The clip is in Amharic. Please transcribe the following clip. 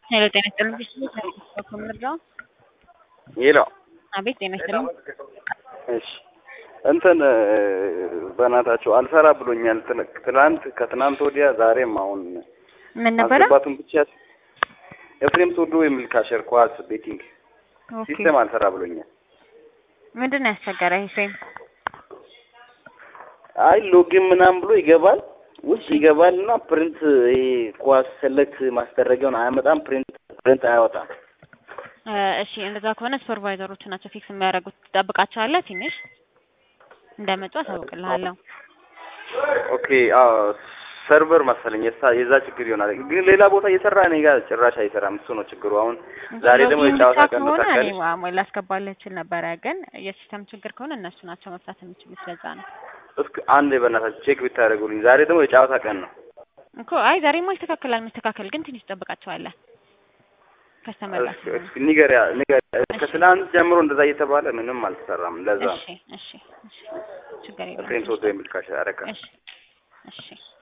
ሄሎ ጤና ይስጥልኝ ብዬሽ ከምርዳው ሄሎ አቤት ጤና ይስጥልኝ እሺ እንትን በእናታቸው አልሰራ ብሎኛል። ትል- ትናንት ከትናንት ወዲያ ዛሬም አሁን ምን ነበረ? ማስገባቱን ብቻ ኤፍሬም ሶዶ የሚል ካሸር ኳስ ቤቲንግ ኦኬ ሲስተም አልሰራ ብሎኛል። ምንድን ነው ያስቸገረ ኤፍሬም? አይ ሎጊን ምናምን ብሎ ይገባል ውስጥ ይገባል እና ፕሪንት ይሄ ኳስ ሰለክት ማስደረጊያውን አያመጣም። ፕሪንት ፕሪንት አያወጣም። እ እሺ እንደዛ ከሆነ ሱፐርቫይዘሮቹ ናቸው ፊክስ የሚያደርጉት። ትጠብቃቸዋለህ ትንሽ እንደመጡ አሳውቅልሃለሁ። ኦኬ አዎ ሰርቨር መሰለኝ የሳ- የዛ ችግር ይሆናል። ግን ሌላ ቦታ እየሰራ እኔ ጋር ጭራሽ አይሰራም። እሱ ነው ችግሩ። አሁን ዛሬ ደግሞ ሎጊን የጨዋታ ብቻ ቀን ነው ከሆነ እኔ ታውቃለች። ዋ- ላስገባልህ እችል ነበረ፣ ግን የሲስተም ችግር ከሆነ እነሱ ናቸው መፍታት የሚችሉት። ለዛ ነው እስኪ አንድ በእናታችሁ ቼክ ብታደርጉልኝ። ዛሬ ደግሞ የጨዋታ ቀን ነው። እኮ አይ ዛሬማ ይስተካከላል። መስተካከል ግን ትንሽ ትጠብቃቸዋለህ። ከስተመር ጋር እስኪ ስለሆነ። እስኪ ንገሪያ ንገሪያ። እሺ። ከትናንት ጀምሮ እንደዛ እየተባለ ምንም አልተሰራም። ለዛ እሺ እሺ እሺ ችግር የለውም። ኤፍሬም ሶዶ የሚል ካሽ አረካ እሺ እሺ